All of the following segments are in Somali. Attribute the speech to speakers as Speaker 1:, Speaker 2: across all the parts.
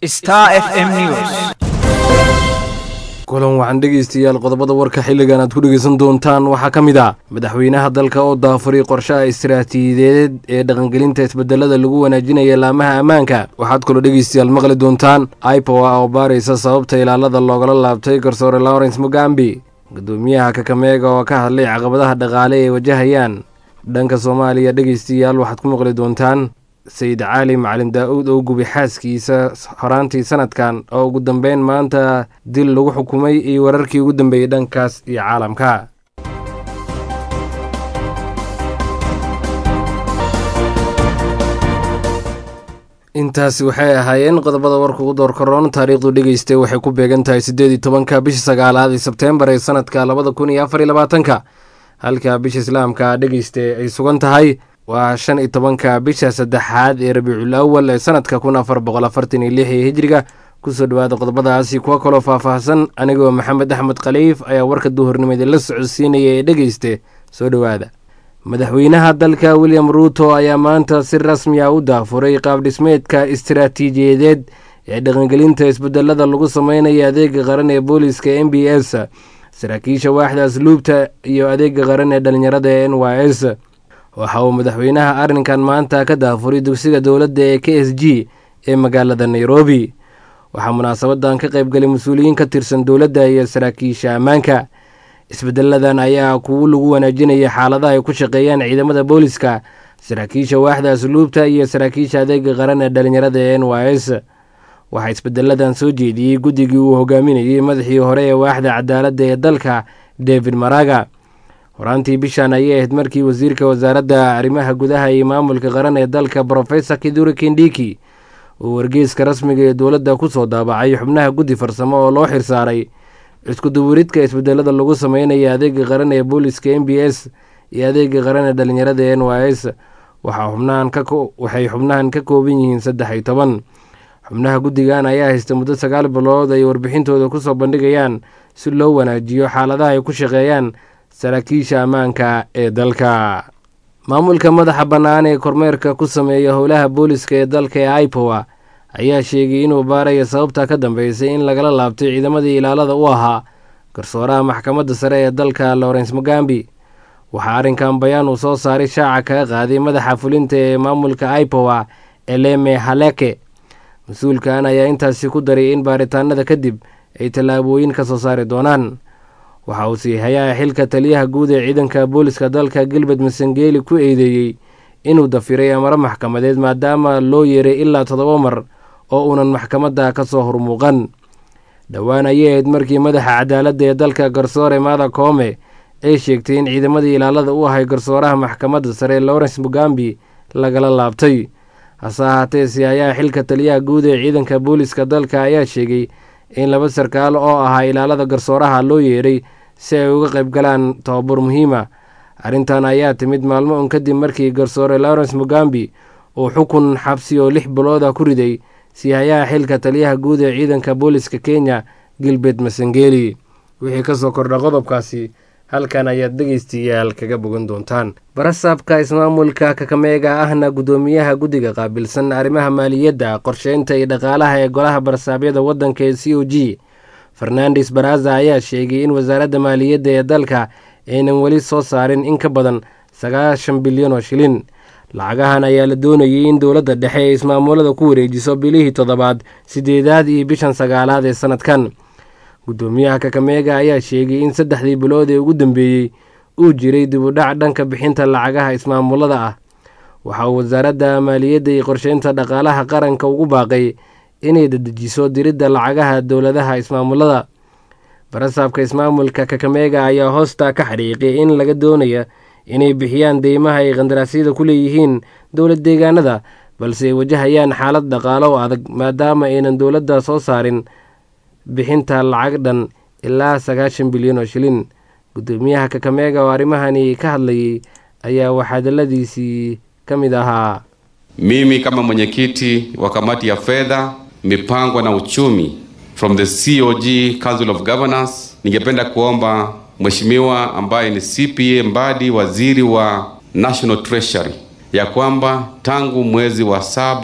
Speaker 1: Star FM News.
Speaker 2: kulan waxaan dhegaystayaal qodobada warka xilligan aad ku dhegaysan doontaan waxaa ka mid ah madaxweynaha dalka oo daafuray qorshaha istiraatiijiyadeed ee dhaqangelinta isbedelada lagu wanaajinaya laamaha ammaanka waxaad kaloo dhegaystayaal maqli doontaan ipowa oo baaraysa sababta ilaalada loogala laabtay garsoore lawrence mugambi gudoomiyaha kakameega oo ka hadlay caqabadaha dhaqaale ee wajahayaan dhanka soomaaliya dhegaystayaal waxaad ku maqli doontaan sayid caali macalin daa-uud oo gubi xaaskiisa horaantii sanadkan oo ugu dambeyn maanta dil lagu xukumay iyo wararkii ugu dambeeyey dhankaas iyo caalamka intaasi waxay ahaayeen qodobada warka ugu door karoon taariikhdu dhegeystay waxay ku beegan tahay siddeed iyo tobanka bisha sagaalaad ee sebteembar ee sanadka labada kun iyo afar iyo labaatanka halka bisha islaamka dhegeyste ay sugan tahay waa shan iyo tobanka bisha saddexaad ee rabiicul awal ee sanadka kun afar boqol afartan iyo lix ee hijriga kusoo dhawaada qodobadaasi kuwa kaloo faahfaahsan anigoo maxamed axmed khaliif ayaa warka duhurnimada la socodsiinaya ee dhegeyste soo dhowaada madaxweynaha dalka william ruuto ayaa maanta si rasmi ah u daafuray qaabdhismeedka istiraatiijiyadeed ee dhaqangelinta isbedelada lagu sameynaya adeega qaran ee booliska m b s saraakiisha waaxda asluubta iyo adeega qaran ee dhalinyarada ee n y s waxa uu madaxweynaha arrinkan maanta ka daafuray dugsiga dowladda ee k s g ee magaalada nairobi waxaa munaasabadan ka qaybgalay mas-uuliyiin ka tirsan dowladda iyo saraakiisha ammaanka isbedeladan ayaa kuwo lagu wanaajinaya xaaladaha ay ku shaqeeyaan ciidamada booliska saraakiisha waaxda asluubta iyo saraakiisha adeega qaran ee dhalinyarada ee n y s waxaa isbedeladan soo jeediyey guddigii uu hogaaminayey madaxii hore ee waaxda cadaaladda ee dalka david maraga horaantii bishan ayay ahayd markii wasiirka wasaaradda arrimaha gudaha iyo maamulka qaran ee dalka brofesor kiduri kindiki uu wargeyska rasmiga ee dowladda kusoo daabacay xubnaha guddi farsamo oo loo xirsaaray iskuduburidka isbedelada lagu sameynaya adeega qaran ee booliska m b s iyo adeega qaran ee dhalinyarada ee n y s waxay xubnahan ka kooban yihiin saddex iyo toban xubnaha guddigan ayaa haysta muddo sagaal bilood ay warbixintooda kusoo bandhigayaan si loo wanaajiyo xaaladaha ay ku shaqeeyaan saraakiisha ammaanka ee dalka maamulka madaxa bannaan ee kormeerka ku sameeya howlaha booliska ee dalka ee ipowa ayaa sheegay inuu baaraya sababta ka dambeysay in lagala laabtay ciidamadii ilaalada u ahaa garsooraha maxkamadda sare ee dalka lawrence mugambi waxaa arrinkan bayaan uu soo saaray shaaca kaga qaaday madaxa fulinta ee maamulka ipowa eleme haleke mas-uulkan ayaa intaasi ku daray in baaritaanada kadib ay tallaabooyin ka soo saari doonaan waxa uu siihayaa xilka taliyaha guud ee ciidanka booliska dalka gilbert masangeli ku eedeeyey inuu dafiray amaro maxkamadeed maadaama loo yeeray ilaa toddoba mar oo uunan maxkamadda ka soo hormuuqan dhowaan ayay ahayd markii madaxa cadaaladda ee dalka garsoore maada koome ay sheegtay in ciidamadii ilaalada u ahay garsooraha maxkamadda sare lawrence mugambi lagala laabtay hase ahaatee sihayaha xilka taliyaha guud ee ciidanka booliska dalka ayaa sheegay in laba sarkaal oo ahaa ilaalada garsooraha loo yeeray si ay uga qayb galaan tobabar muhiima arrintan ayaa timid maalmo un kadib markii garsoore lawrence mugambi uu xukun xabsi oo lix bilooda ku riday sihayaha xilka taliyaha guud ee ciidanka booliska kenya gilbert masangeli wixii kasoo kordha qodobkaasi halkan ayaad dhegaystayaal kaga bogan doontaan barasaabka ismaamulka kakameega ahna guddoomiyaha guddiga qaabilsan arrimaha maaliyadda qorsheynta iyo dhaqaalaha ee golaha barasaabyada waddanka ee c o g fernandes baraza ayaa sheegay in wasaaradda maaliyadda ee dalka aynan weli soo saarin in ka badan sagaashan bilyan oo shilin lacagahan ayaa la doonayay in dowladda dhexe ee ismaamulada ku wareejiso bilihii toddobaad sideedaad iyo bishan sagaalaad ee sanadkan guddoomiyaha kakameega ayaa sheegay in saddexdii bilood ee ugu dambeeyey uu jiray dibudhac dhanka bixinta lacagaha ismaamulada ah waxa uu wasaaradda maaliyadda iyo qorsheynta dhaqaalaha qaranka ugu baaqay inay dadejiso diridda lacagaha dowladaha ismaamulada barasaabka ismaamulka kakameega ayaa hoosta ka xadhiiqay in laga doonaya inay bixiyaan deymaha ay qandaraasyada ku leeyihiin dowlad deegaanada balse ay wajahayaan xaalad dhaqaalo oo adag maadaama aynan dowladda soo saarin bixinta lacag dhan ilaa sagaashan bilyan oo shilin guddoomiyaha kakameega oo arrimahani ka hadlayay ayaa waxhadaladiisii ka mid ahaa
Speaker 3: Mimi kama mwenyekiti wa kamati ya fedha, mipango na uchumi from the COG Council of Governors, ningependa kuomba mheshimiwa ambaye ni CPA Mbadi, waziri wa National Treasury, ya kwamba tangu mwezi wa saba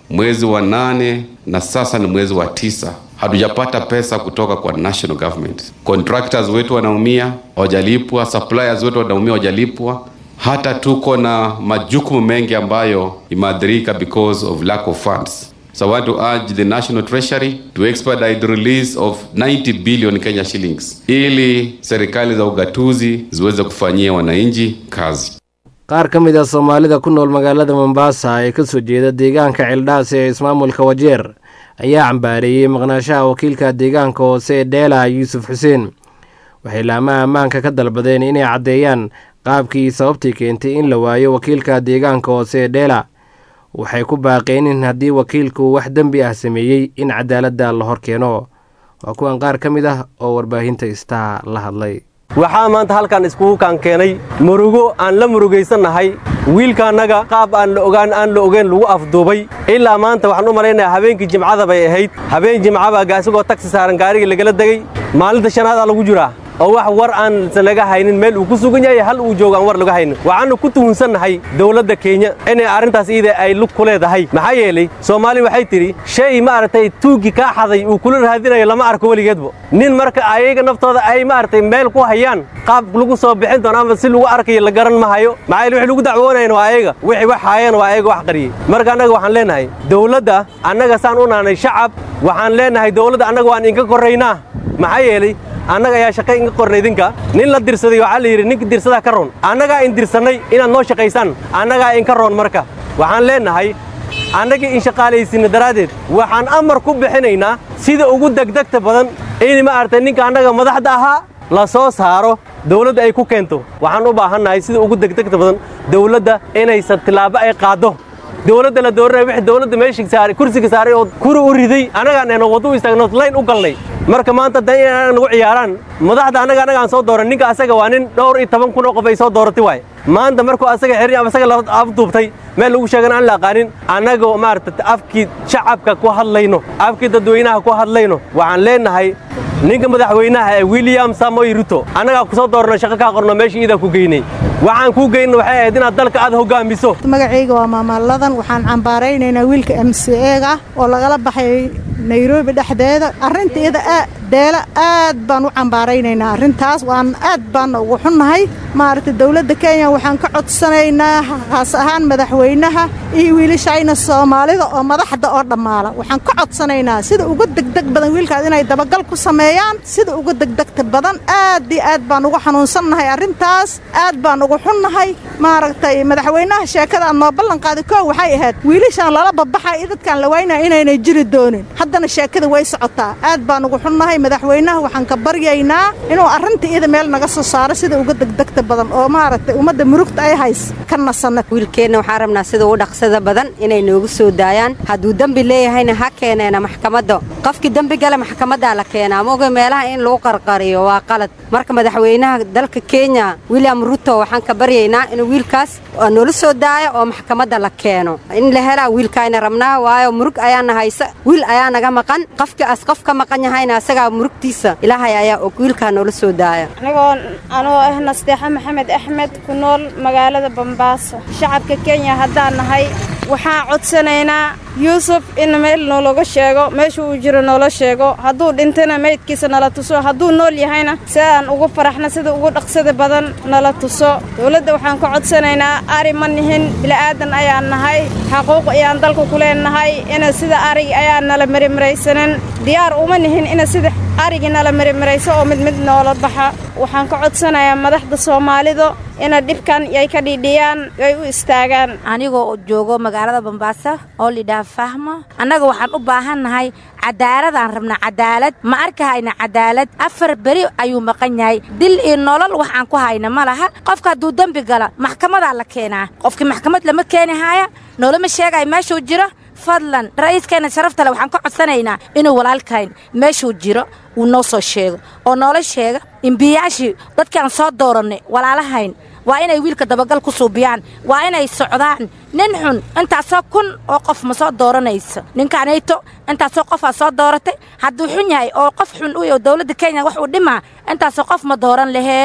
Speaker 3: mwezi wa nane na sasa ni mwezi wa tisa hatujapata pesa kutoka kwa national government. Contractors wetu wanaumia, hawajalipwa. Suppliers wetu wanaumia, hawajalipwa. Hata tuko na majukumu mengi ambayo imeathirika because of lack of funds. So I want to urge the National Treasury to expedite the release of 90 billion Kenya shillings ili serikali za ugatuzi ziweze kufanyia wananchi kazi.
Speaker 2: qaar ka mid a soomaalida ku nool magaalada mombasa ee kasoo jeeda deegaanka ceeldhaas ee ismaamulka wajeer ayaa cambaareeyey maqnaashaha wakiilka deegaanka hoose ee dheela yuusuf xuseen waxay laamaha ammaanka ka dalbadeen inay caddeeyaan qaabkii sababtii keentay in la waayo wakiilka deegaanka hoose ee dheela waxay ku baaqeen in haddii wakiilku wax dembi ah sameeyey in cadaaladda la hor keeno waa kuwan qaar ka mid ah oo warbaahinta istaa la hadlay
Speaker 1: waxaa maanta halkan iskugu kaan keenay murugo aan la murugaysannahay wiilkaannaga qaab aan la ogaan aan la ogeyn lagu afduubay ilaa maanta waxaan u malaynayaa habeenkii jimcada bay ahayd habeen jimcaba isagoo tagsi saaran gaarigii lagala degey maalinta shanaadaa lagu jiraa oo wax war aansan laga haynin meel uu ku sugan yahay hal uu joogo aan war laga haynin waxaannu ku tuhunsannahay dawladda kenya inay arrintaas iida ay lug ku leedahay maxaa yeelay soomaali waxay tidhi shay maaragtay tuuggii kaa xaday uu kula raadinayo lama arko weligeedba nin marka ayaga naftooda ay maaragtay meel ku hayaan qaab lagu soo bixin doono ama si lagu arkayo la garan ma hayo maxaa yeele wixii lagu dacwoonayan waa ayaga wixii wax haayeen waa ayaga wax qariyey marka annaga waxaan leenahay dawladda annaga saan u naanay shacab waxaan leenahay dawladda annaga waan inka korraynaa maxaa yeelay annaga ayaa shaqa inga qornay idinka nin la dirsaday waxaa la yidhi ninka dirsadaa ka roon annagaa in dirsannay inaad noo shaqaysaan annagaa inka roon marka waxaan leennahay annagii in shaqaalaysinna daraaddeed waxaan amar ku bixinaynaa sida ugu degdegta badan in maaragtay ninka annaga madaxda ahaa la soo saaro dawladda ay ku keento waxaan u baahannahay sida ugu degdegta badan dawladda inaysan tillaabo ay qaaddo dawladda la dooranaya wixii dawladda meeshii saaray kursiga saaray oo kuri u riday annagaan eena waddo u istaagno layn u galnay marka maanta dan inay nagu ciyaaraan madaxda annaga annagaan soo dooran ninka asaga waa nin dhowr iyo toban kun oo qof ay soo dooratay waaye maanta markuu asaga xiri ama asaga la afduubtay meel lagu sheegan aan la aqaanin annagoo maaragta afkii shacabka ku hadlayno afkii dadweynaha ku hadlayno waxaan leenahay ninka madaxweynaha ee william samoy ruto annagaa ku soo doorno shaqo kaa qorno meesha iidaa ku geynay waxaan kuu geynna waxay ahayd inaad dalka aad hoggaamiso
Speaker 4: magacayga waa maamaaladan waxaan cambaaraynaynaa wiilka m c eega oo lagala baxay nairobi dhexdeeda arrinta iyada deela aad baan u cambaaraynaynaa arrintaas waan aad baanna ugu xunnahay maaragtay dawladda kenya waxaan ka codsanaynaa haas ahaan madaxweynaha iyo wiilashayna soomaalida oo madaxda oo dhammaala waxaan ka codsanaynaa sida uga degdeg badan wiilkaas inay dabagal ku sameeyaan sida uga degdegta badan aad iyo aad baan uga xanuunsannahay arrintaas aad baan ugu xunnahay maaragtay madaxweynaha sheekada noo ballanqaaday koo waxay ahayd wiilashaan lala babaxa iyo dadkaan la waynaya inaynay jiri doonin haddana sheekada way socotaa aad baan ugu xunnahay madaxweynaha waxaan ka baryaynaa inuu arrinta iyada meel naga soo saaro sida uga degdegta badan oo maaragtay ummadda murugta ay hays ka nasanna
Speaker 5: wiilkeenna waxaan rabnaa sida ugu dhaqsada badan inay noogu soo daayaan hadduu dembi leeyahayna ha keeneena maxkamadda qofkii dembi gale maxkamaddaa la keenaa maoga meelaha in lagu qarqariyo waa qalad marka madaxweynaha dalka kenya william ruto waxaan ka baryaynaa inuu wiilkaas noola soo daayo oo maxkamadda la keeno in la helaa wiilkaayna rabnaa waayo murug ayaana haysa wiil ayaa naga maqan qofkii as qof ka maqan yahayna asagaa murugtiisa ilaahay ayaa og wiilkaa noola soo daaya
Speaker 6: anigoo anoo ah nasteexa maxamed axmed ku nool magaalada bambaaso shacabka kenya haddaan nahay waxaan codsanaynaa yuusuf in meel noologa sheego meesha uu jiro noola sheego hadduu dhintana meydkiisa nala tuso hadduu nool yahayna si aan ugu faraxna sida ugu dhaqsada badan nala tuso dowladda waxaan ka codsanaynaa ari ma nihin bila'aadan ayaan nahay xaquuq ayaan dalka ku leenahay ina sida arig ayaan nala marimaraysanin diyaar uma nihin ina sida arigii nala marimarayso oo mid mid noola baxa waxaan ka codsanayaa madaxda soomaalida ina dhibkan ay ka dhiidhiyaan ay u istaagaan
Speaker 7: anigoo joogo magaalada bambaaso oo lidhaha fahmo annaga waxaan u baahannahay cadaaladaan rabnaa cadaalad ma arkahayna cadaalad afar beri ayuu maqan yahay dil iyo nolol wax aan ku hayna ma laha qofka hadduu dembi gala maxkamadaa la keenaa qofkii maxkamad lama keeni haaya noolama sheegaya meeshuu jiro fadlan ra'iiskeenna sharafta le waxaan ka codsanaynaa inuu walaalkayn meeshuu jiro uu noo soo sheego oo noola sheega imbiyaashii dadkaan soo doorannay walaalahayn waa inay wiilka dabagal ku suubiyaan waa inay socdaan nin xun intaasoo kun oo qof ma soo dooranayso ninkaanayto intaasoo qofaa soo dooratay hadduu xun yahay oo qof xun u oo dowladda kenya wax uu dhimaa intaasoo qof ma dooran laheen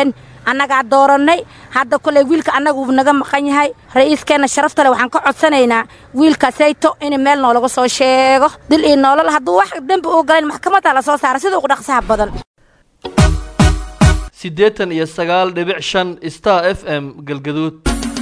Speaker 7: annagaa doorannay hadda koley wiilka annaga uu naga maqan yahay ra'iiskeenna sharaftale waxaan ka codsanaynaa wiilka sayto in meel noolaga soo sheego dil iyo noolol hadduu wax dembi uu galayn maxkamadda la soo saara sida ugu dhaqsaha badan
Speaker 8: siddeetan iyo sagaal dhibic shan star f m galgaduud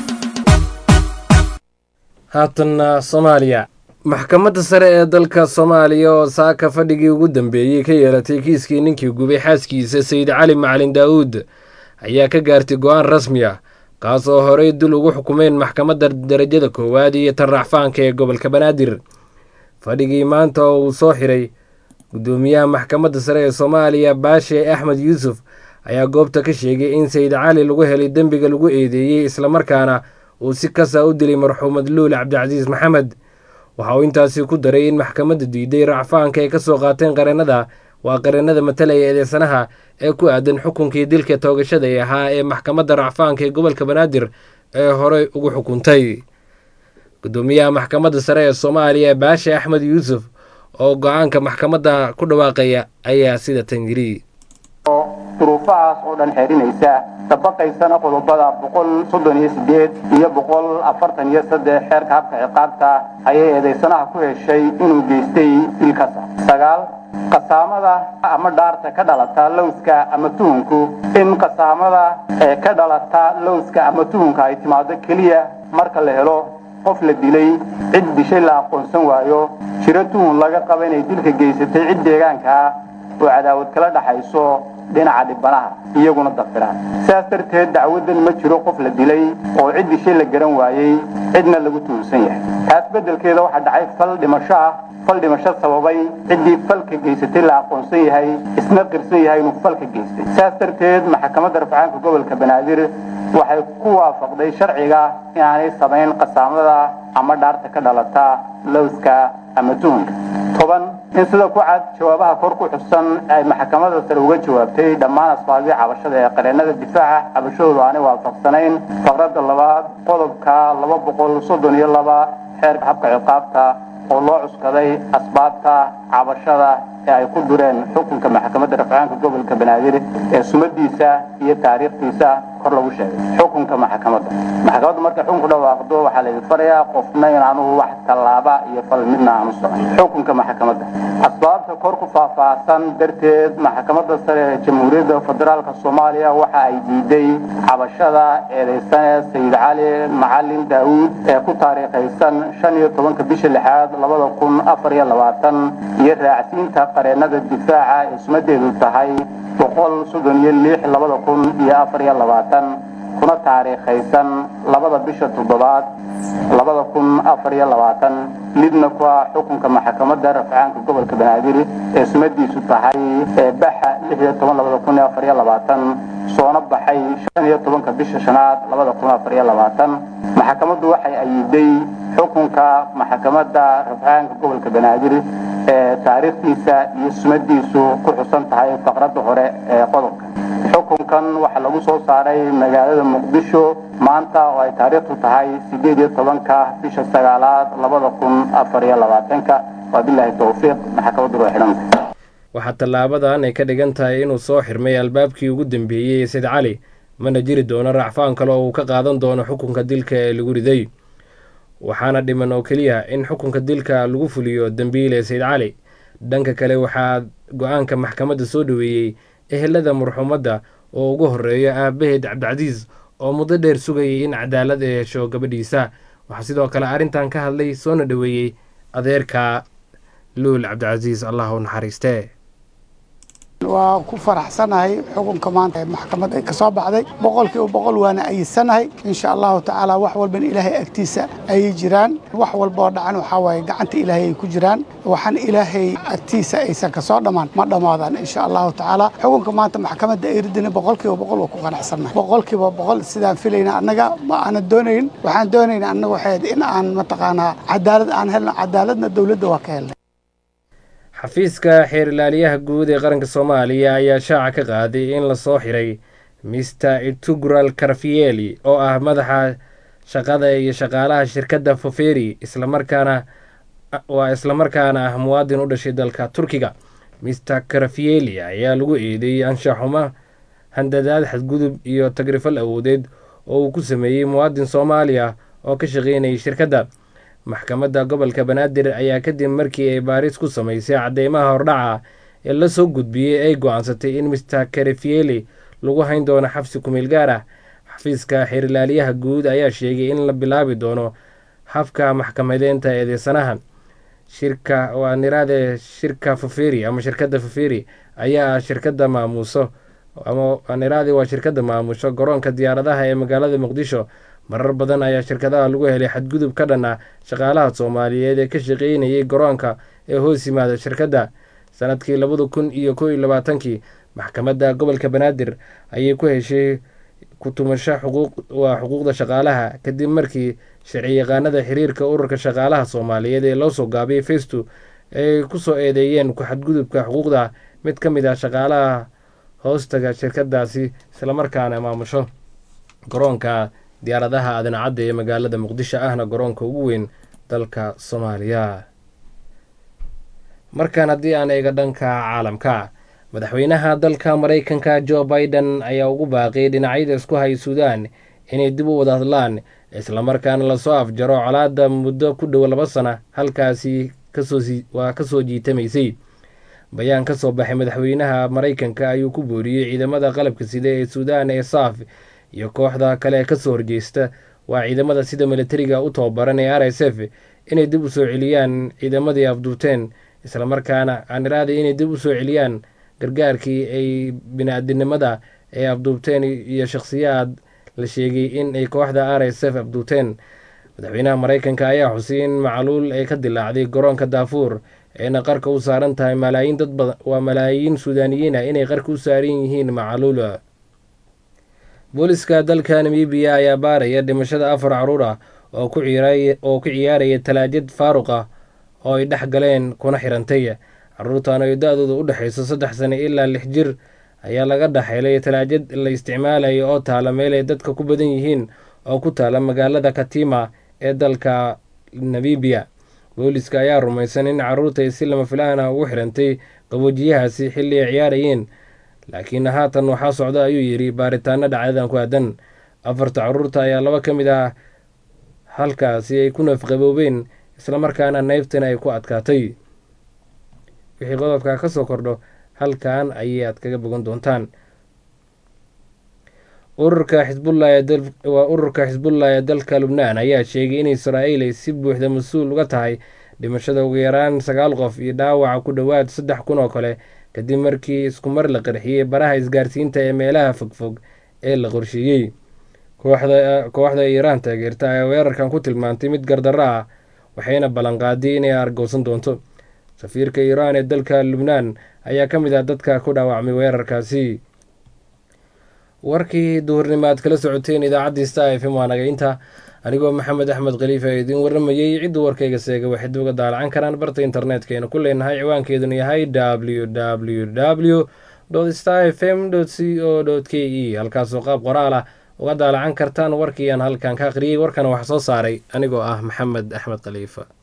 Speaker 2: haatanna soomaaliya maxkamadda sare ee dalka soomaaliya oo saaka fadhigii ugu dambeeyey ka yeelatay kiiskii ninkii gubay xaaskiisa sayid cali macalin daa'uud ayaa ka gaartay go-aan rasmi ah kaas oo horey dul ugu xukumeen maxkamadda darajada koowaad iyo tan racfaanka ee gobolka banaadir fadhigii maanta oo uu soo xiray guddoomiyaha maxkamadda sare ee soomaaliya baashe axmed yuusuf ayaa goobta ka sheegay in sayid cali lagu helay dembiga lagu eedeeyey islamarkaana uu si kasa u dilay marxuumad luul cabdicasiis maxamed waxa uu intaasi ku daray in maxkamadda diiday racfaanka ay ka soo qaateen qareennada waa qareennada matalaya eedeysanaha ee ku aadan xukunkii dilka toogashada ee ahaa ee maxkamadda racfaanka ee gobolka banaadir ee horey ugu xukuntay guddoomiyaha maxkamadda sare ee soomaaliya baashe axmed yuusuf oo go-aanka maxkamadda ku dhawaaqaya ayaa sida tan yiri
Speaker 9: duruufahaas oo dhan xeerinaysa dabaqaysana qodobada boqol soddon iyo sideed iyo boqol afartan iyo saddex xeerka habka ciqaabta ayay eedaysanaha ku heshay inuu geystay dilkasa sagaal qasaamada ama dhaarta ka dhalata lowska ama tuhunku in qasaamada ee ka dhalata lowska ama tuhunka ay timaado keliya marka la helo qof la dilay cid dishay la aqoonsan waayo jiro tuhun laga qaba inay dilka geysatay cid deegaankaa oo cadaawad kala dhaxayso dhinaca dhibanaha iyaguna dafiraan sidaas darteed dacwadan ma jiro qof la dilay oo cid dishay la garan waayey cidna lagu tuhunsan yahay taas beddelkeeda waxaa dhacay fal dhimasho ah fal dhimasho sababay ciddii falka geysatay la aqoonsan yahay isna qirsan yahay inuu falka geystay sidaas darteed maxkamadda rafcaanka gobolka banaadir waxay ku waafaqday sharciga inaanay samayn qasaamada ama dhaarta ka dhalata lowska ama tuhunka toban in sida ku cad jawaabaha kor ku xusan ay maxkamadda sare uga jawaabtay dhammaan asbaabihii cabashada ee qareennada difaaca cabashadoodu aanay waafaqsanayn faqradda labaad qodobka laba boqol soddon iyo laba xeerka habka ciqaabta oo loo cuskaday asbaabta cabashada ee ay ku dureen xukunka maxkamadda rafcaanka gobolka banaadir ee sumadiisa iyo taariikhdiisa kor lagu sheegay xukunka maxkamadda maxkamaddu markay xukunku dhawaaqdo waxaa laydin farayaa qofna inaanu wax tallaaba iyo fal midna aanu socon xukunka maxkamadda asbaabta kor ku faahfaahsan darteed maxkamadda sare ee jamhuuriyadda federaalka soomaaliya waxa ay diiday cabashada eedaysane sayid cali macalin daawuud ee ku taariikhaysan shan iyo tobanka bisha lixaad labada kun afar iyo labaatan iyo raacsiinta qareennada difaaca ee sumadeedu tahay boqol soddon iyo lix labada kun iyo afar iyo labaatan kuna taariikhaysan labada bisha toddobaad labada kun afar iyo labaatan midna ku ah xukunka maxkamadda rafcaanka gobolka banaadir ee sumadiisu tahay ee baxa lix iyo toban labada kun iyo afar iyo labaatan soona baxay shan iyo tobanka bisha shanaad labada kun afar iyo labaatan maxkamaddu waxay ayiday xukunka maxkamadda rafcaanka gobolka banaadir ee taariikhdiisa iyo sumadiisu ku xusan tahay faqradda hore ee qodobka xukunkan waxaa lagu soo saaray magaalada muqdisho maanta oo ay taariikhdu tahay sideed iyo tobanka bisha sagaalaad labada kun afar iyo labaatanka wabilaahi towfiiq maxkamaddu waa xidhanta
Speaker 2: waxaa tallaabadan ay ka dhigan tahay inuu soo xirmay albaabkii ugu dambeeyey ee sayd cali mana jiri doono racfaan kale oo uu ka qaadan doono xukunka dilka ee lagu riday waxaana dhiman oo keliya in xukunka dilka lagu fuliyo dembiile sayd cali dhanka kale waxaa go-aanka maxkamadda soo dhoweeyey ehelada marxuumadda oo ugu horeeyo aabaheed cabdicasiis oo muddo dheer sugayay in cadaalad ay hesho gabadhiisa waxaa sidoo kale arrintan ka hadlay soona dhoweeyey adeerka luul cabdicasiis allah u naxariistee
Speaker 10: waa ku faraxsanahay xukunka maanta ee maxkamad ay ka soo baxday boqolkiiba boqol waana ayidsanahay insha allahu tacaala wax walban ilaahay agtiisa ayay jiraan wax walboo dhacan waxaa waaye gacanta ilaahay ay ku jiraan waxaan ilaahay agtiisa aysan ka soo dhammaan ma dhammaadaan insha allahu tacaala xukunka maanta maxkamadda ay ridina boqolkiiba boqol waa ku qanacsannahay boqolkiiba boqol sidaan filayna annaga ma aanan doonayn waxaan doonayna annaga waxay in aan mataqaanaa cadaalad aan helno cadaaladna dowladda waa ka helnay
Speaker 2: xafiiska xeer ilaaliyaha guud ee qaranka soomaaliya ayaa shaaca ka qaaday in lasoo xiray mister itugral karfieli oo ah madaxa shaqada iyo shaqaalaha shirkadda foferi islamarkaana waa islamarkaana ah muwaadin u dhashay dalka turkiga mister karfieli ayaa lagu eedeeyey anshaxuma handadaad xadgudub iyo tagrifal awoodeed oo uu ku sameeyey muwaadin soomaaliya oo ka shaqaynayay shirkadda maxkamadda gobolka banaadir ayaa kadib markii ay baaris ku samaysay cadeymaha hordhaca ee la soo gudbiyey ay go-aansatay in mister karefieli lagu hayn doono xabsi kumeel gaar ah xafiiska xeerilaaliyaha guud ayaa sheegay in la bilaabi doono habka maxkamadeynta eedeysanaha shirka waa niraade shirka faferi ama shirkadda faferi ayaa ah shirkadda maamuuso ama niraade waa shirkadda maamusho garoonka diyaaradaha ee magaalada muqdisho marar badan ayaa shirkadaha lagu helay xadgudub ka dhan ah shaqaalaha soomaaliyeed ee ka shaqeynayay garoonka ee hoos yimaada shirkadda sanadkii labada kun iyo kow iyo labaatankii maxkamadda gobolka banaadir ayay ku heshay kutumasho xuquuq waa xuquuqda shaqaalaha kadib markii sharci yaqaanada xiriirka ururka shaqaalaha soomaaliyeed ee loo soo gaabiyay festo ay kusoo eedeeyeen ku-xadgudubka xuquuqda mid ka mid ah shaqaalaha hoostaga shirkadaasi islamarkaana maamusho garoonka diyaaradaha aadancadda ee magaalada muqdisho ahna garoonka ugu weyn dalka soomaaliya markan haddii aan eega dhanka caalamka madaxweynaha dalka maraykanka jo biden ayaa ugu baaqiyay dhinacyada isku hay suudaan inay dib u wada hadlaan islamarkaana lasoo afjaro colaada muddo ku dhow laba sana halkaasi waa kasoo jiitamaysay bayaan ka soo baxay madaxweynaha maraykanka ayuu ku booriyey ciidamada qalabka sida ee suudaan ee saaf iyo kooxda kale ee kasoo horjeesta waa ciidamada sida militariga u tababaran ee r s f inay dib u soo celiyaan ciidamadii afduubteen islamarkaana aaniraada inay dib u soo celiyaan gargaarkii ay bini-aadinimada ay afduubteen iyo shakhsiyaad la sheegay in ay kooxda r s f afduubteen madaxweynaha maraykanka ayaa xusay in macluul ay ka dilaacday garoonka daafuur ayna qarka u saaran tahay malaayiin dad badan waa malaayiin suudaaniyiin ah inay qarka u saaran yihiin macluula booliska dalka namibiya ayaa baaraya dhimashada afar caruur ah oo ku ciyaaraya talaajad faaruq ah oo ay dhex galeen kuna xirantay caruurtan oo da-dooda u dhexayso saddex sano ilaa lix jir ayaa laga dhexhelay talaajad la isticmaalayo oo taala meel ay dadka ku badan yihiin oo ku taala magaalada katima ee dalka namibiya booliska ayaa rumaysan in caruurta si lama filaan ah ugu xirantay qaboojiyahaasi xilli ay ciyaarayeen laakiin haatan waxaa socda ayuu yidhi baaritaano dhacdadan ku aadan afarta caruurta ayaa laba ka mid ah halkaasi ay ku nafqaboobeen islamarkaana neybtana ay ku adkaatay wixii qodobka ka soo kordho halkan ayay aad kaga bogan doontaan ururka xisbullah waa ururka xisbullah ee dalka lubnaan ayaa sheegay in israa'iil ay si buuxda mas-uul uga tahay dhimashada ugu yaraan sagaal qof iyo dhaawaca ku dhowaad saddex kun oo kale kadib markii iskumar la qarxiyey baraha isgaarsiinta ee meelaha fogfog ee la qorsheeyey kooxda iiraan taageerta ayaa weerarkan ku tilmaantay mid gardarro ah waxayna ballanqaaday inay argowsan doonto safiirka iiraan ee dalka lubnaan ayaa ka mid ah dadka ku dhaawacmay weerarkaasi warkii duhurnimo aad kala socoteen idaacaddii sta f m waa nagaynta anigoo maxamed axmed khaliif ee idiin warramayey cidduu warkayga seega waxay dib uga daalacan karaan barta internetkaynu ku leenahay ciwaankeeduna yahay w w w sta f m c o k e halkaasoo qaab qoraal ah uga daalacan kartaan warkii aan halkan ka akhriyey warkana wax soo saaray anigoo ah maxamed axmed khaliifa